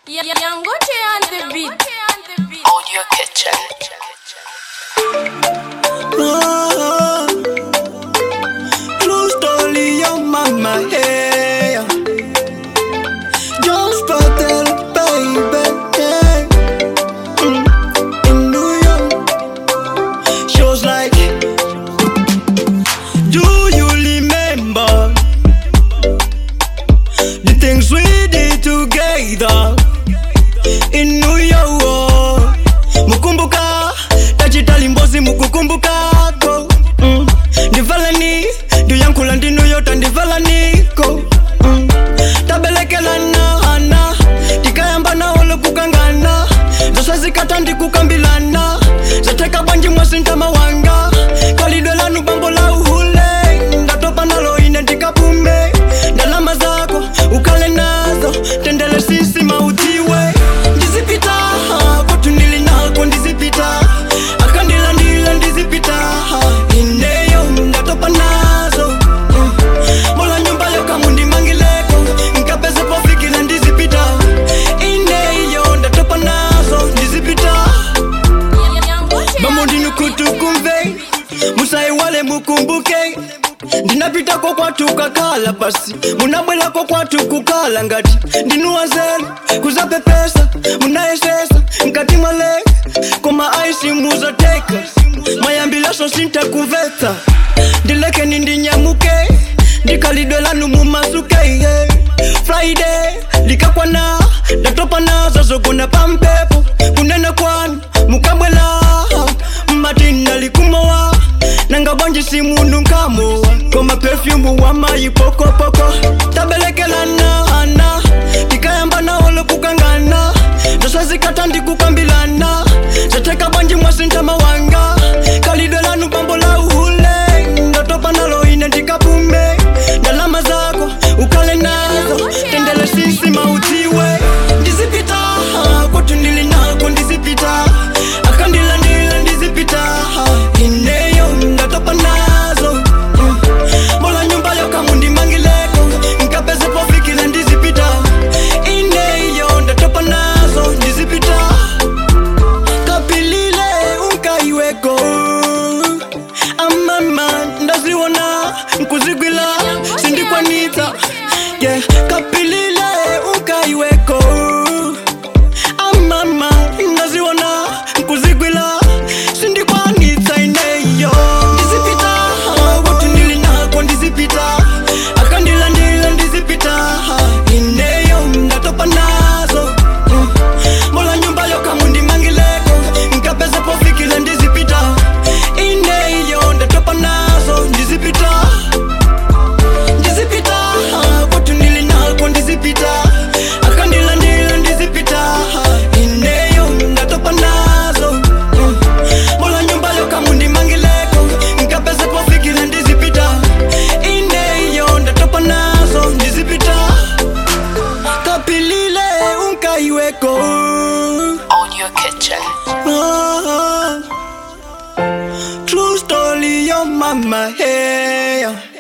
Yangoche on the beat. Audio Kitchen. Oh, true story of mama, hey. Just for tell baby, yeah. Mm, In New York, she was like, Do you remember the things we did together in New York? Mukumbuka tachitali mbozi mukukumbukako mm. ndivalani ndiyankula ndinuyota ndivalaniko mm. tabelekelana ana tikayambana olokukangana zasazikata ndikukambilana zateka bwanji mwasintama wanga kalidwe lanu bambo la uhule ndatopa nalo ine ndikapume ndalama zako ukale nazo tendele sisi mautiwe ndizipita kwatu ndili nako ndizipita akandilandila ndizipita ineyo ndatopa nazo Mm. mola nyumba yokamundimangileko nkapeze pofikile ndizipita ineyo ndatopa nazo ndizipita bamo ndinukutukumve musaiwale mukumbuke ndinapitako kwatu kakala pasi munabwelako kwatu kukala ngati ndinuwazelu kuzapepesa munayesesa nkati mwale koma aisi muzateka mayambilaso sintakuvetsa ndilekeni ndinyamuke ndikalidwe lanu mumasuke yeah. friday likakwana ndatopa nazo zogona pampepo kunena kwanu mukabwela matina likumowa nanga bwanji si mundu nkamowa koma perfumu wa mayi pokopoko tabelekelana ana tikayambana olokukangana zosazikata ndikukambilana zateka bwanji mwasintama wanga kalidwe lanu bambo la uhule ndatopa nalo ine ndikapume ndalama zako ukale nazo tendele sisi mautiwe ndizipita kwatu ndili nako ndizipita akandilandila ndizipita ineyo ndatopa nazo Mm. mola nyumba yokamundimangileko nkapeze pofikile ndizipita ineyo ndatopa nazo ndizipita kapilile unkaiweko amama ndaziwona nkuzigwila sindikwanitsa yeah. kapilile unkaiweko amama ndaziwona nkuzigwila sindikwanitsa ineyo ndizipita kwatu ndili nako ndizipita akandilandila ndizipita ineyo ndatopa nazo Mm. mola nyumba yokamundimangileko nkapeze pofikile ndizipita ineyo ndatopa nazo ndizipita ndizipita kwatu ndili nako ndizipita akandilandila ndizipita ineyo ndatopa nazo Mm. mola nyumba yokamundimangileko nkapeze pofikile ndizipita ineyo ndatopa nazo ndizipita kapilile unkaiweko Audio Kitchen. Ah, True story, your mama, hey.